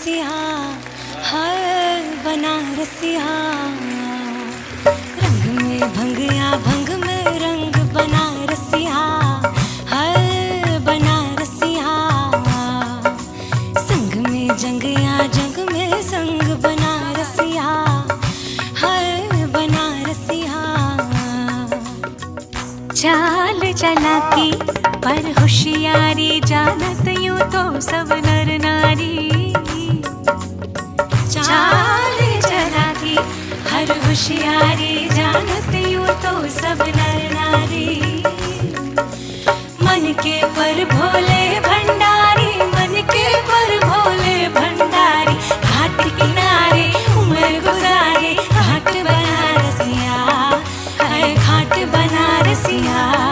बनारसिया हर बनारसिया रंग में भंगिया भंग में रंग बनारसिया हर बनारसिया संग में जंगिया जंग में संग बनारसिया हर बनारसिया चाल चलाकी पर होशियारी जानत यूं तो सब नर नारी चाल चलाकी हर होशियारी जानत यूं तो सब नर नारी मन के पर भोले भंडारी मन के पर भोले भंडारी घाट किनारे उम्र गुजारे घाट बनारसिया है घाट बनारसिया